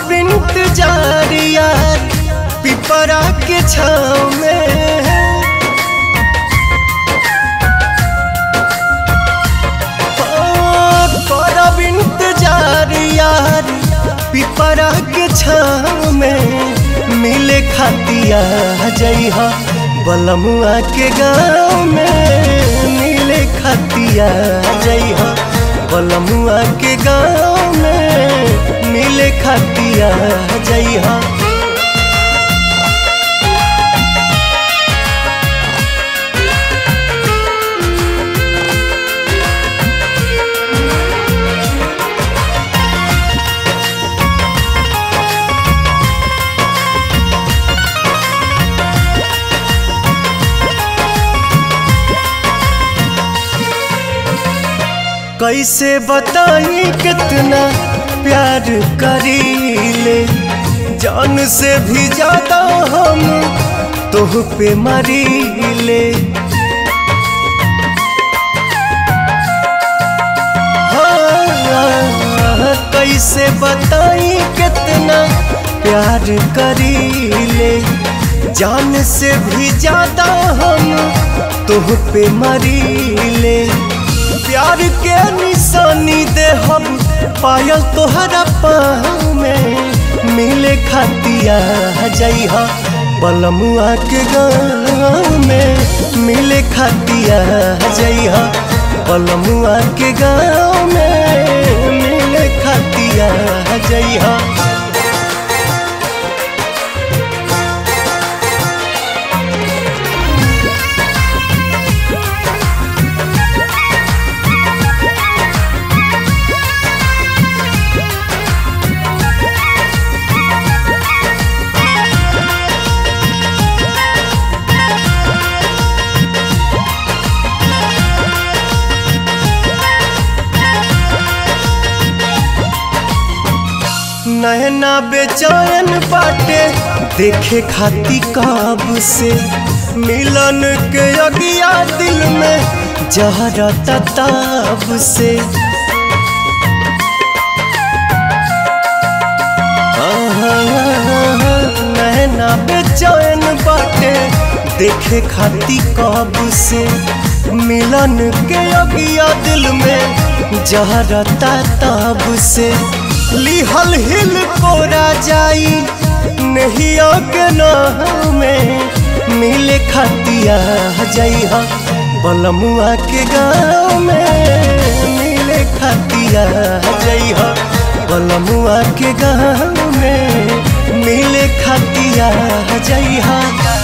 करब इंतजार यार पिपरा के छाव में करब इंतजार यार पिपरा के छाव में मिले खातिया जइहा बलमुआ के गाँव में मिले खातिया जइहा बलमुआ के गाँव में मिले खातिया जइहा कैसे बताई कितना प्यार करीले जान से भी ज्यादा हम तोह पे मरीले हाँ, कैसे बताई कितना प्यार करीले जान से भी ज्यादा हम तोह पे मरीले प्यार के निशानी दे हम पायल तोहरा पाँव में मिले खातिया जइहा बलमुआ के गाँव में मिले खातिया जइहा बलमुआ के गाँव में मिले खातिया जइहा नैना बेचैन बाटे देखे खाती काब से मिलन के अगिया दिल में जहरा तताब से नैना बेचैन बाटे देखे खाती काब से मिलन के अगिया दिल में जहरा तताब से लिहल हिल कोरा जाई नहीं के नाम में मिले खातिया जइहा बलमुआ के गाँव में मिले खातिया जइहा बलमुआ के गाँव में मिले खातिया जइहा